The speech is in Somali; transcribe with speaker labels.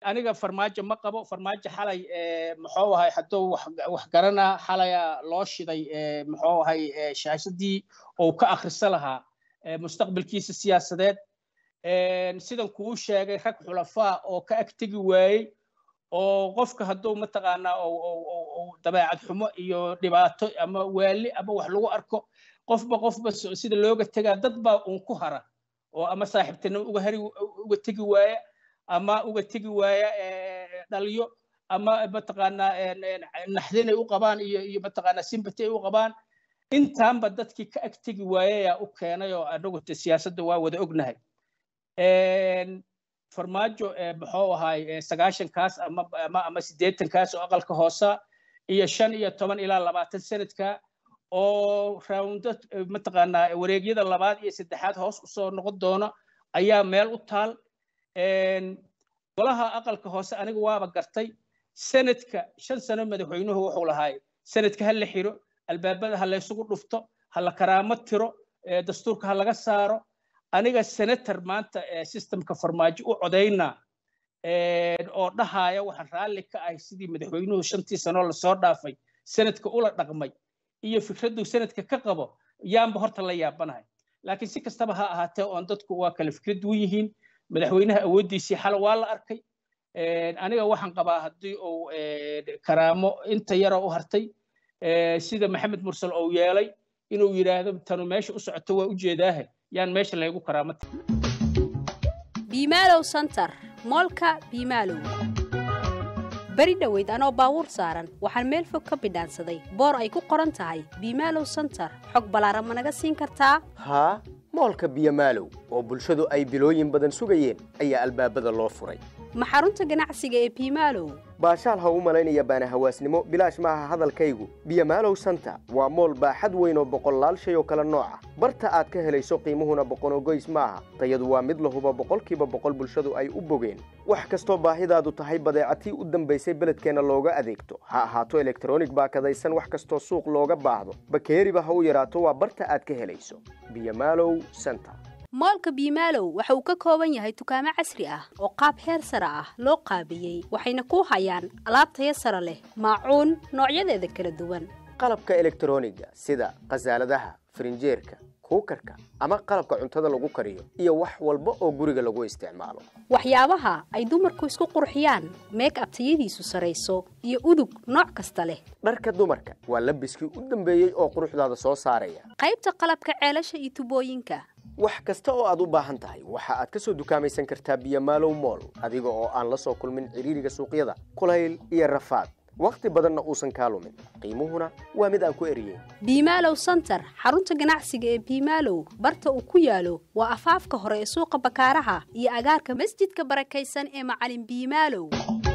Speaker 1: aniga farmaajo ma qabo farmaajo xalay muxuu ahay hadduu wax garanaa xalaya loo shiday muxuu ahay shaashadii uu ka akhriso lahaa mustaqbalkiisa siyaasadeed sidan kuu sheegay rag xulafaa oo ka agtegi waayey oo qofka hadduu mataqaanaa dabeecad xumo iyo dhibaato ama waali ama wax lagu arko qofba qofba sida looga tegaa dad baa uun ku hara oo ama saaxiibtinimo uga hari uga tegi waaya ama uga tegi waaya dhaliyo ama mataqaanaa naxdin ay u qabaan iyo iyo mataqaanaa sympathy ay u qabaan intaanba dadkii ka ag tegi waayayaa u keenay oo anagu siyaasadda waa wada ognahay farmaajo muxuu ahaay sagaashankaas ama ama ama siddeetankaas oo aqalka hoosa iyo shan iyo toban ilaa labaatan sanadka oo raawndo mataqaanaa wareegyada labaad iyo saddexaad hoos usoo noqon doono ayaa meel u taal golaha aqalka hoose aniga waaba gartay sanadka shan sano madaxweynuhu wuxuu lahaay sanadka ha la xiro albaabada ha laysugu dhufto ha la karaamo tiro dastuurka ha laga saaro aniga senator maanta systemka farmaajo u codaynaa oo dhahaaya waxaan raalli ka ahay sidii madaxweynuhu shantii sanoo lasoo dhaafay sanadka ula dhaqmay iyo fikraddu sanadka ka qabo yaanba horta la yaabanahay laakiin si kastaba ha ahaatee oon dadku waa kale fikrad duwan yihiin madaxweynaha awooddiisii xal waa la arkay aniga waxaan qabaa haddii uu karaamo inta yara u hartay sida maxamed mursal uu yeelay inuu yidhaahdo tanu meesha u socoto waa ujeedaahe yaan meesha laygu karaamata
Speaker 2: biimaalow santar moolka biimaalow beri dhoweyd anoo baabuur saaran waxaan meel fog ka bidhaansaday boor ay ku qoran tahay biimaalow santar xog ballaaran ma naga siin kartaa
Speaker 3: haa moolka biyomaalow oo bulshadu ay bilooyin badan sugayeen ayaa albaabada loo furay
Speaker 2: ma xarunta ganacsiga ee biimaalow
Speaker 3: baashaal ha u malaynaya baana hawaasnimo bilaash maaha hadalkaygu biyomaalow santa waa mool baaxad weyn oo boqollaal shay oo kale nooc ah barta aad ka helayso qiimuhuna boqonogoys maaha tayadu waa mid lahuba boqolkiiba boqol bulshadu ay u bogeen wax kastoo baahidaadu tahay badeecatii u dambaysay beledkeenna looga adeegto ha ahaato elektronig baakadaysan wax kastoo suuq looga baahdo bakeeriba ha u yaraato waa barta aad ka helayso biyomaalow santa
Speaker 2: moolka biimaalow waxa uu ka kooban yahay dukaamo casri ah oo qaab heer sare ah loo qaabiyey waxayna ku hayaan alaab taya sare leh maacuun noocyadeeda kala duwan
Speaker 3: qalabka elektroniga sida khasaaladaha farinjeerka kuukarka ama qalabka cuntada lagu kariyo iyo wax walba oo guriga lagu isticmaalo
Speaker 2: waxyaabaha ay dumarku isku qurxiyaan meeg abtayadiisu sarayso iyo udug nooc kasta leh
Speaker 3: dharka dumarka waa labiskii u dambeeyey oo quruxdaada soo saaraya
Speaker 2: qaybta qalabka ceelasha iyo tubooyinka
Speaker 3: wax kasta oo aad u baahan tahay waxa aad ka soo dukaamaysan kartaa biyomaalow mool adiga oo aan la soo kulmin cidhiiriga suuqyada kulayl iyo rafaad wakhti badanna uusan kaa lumin qiimuhuna waa mid aan ku eriyeyn
Speaker 2: biimaalow santar xarunta ganacsiga ee biimaalow barta uu ku yaalo waa afaafka hore ee suuqa bakaaraha iyo agaarka masjidka barakaysan ee macalin biimaalow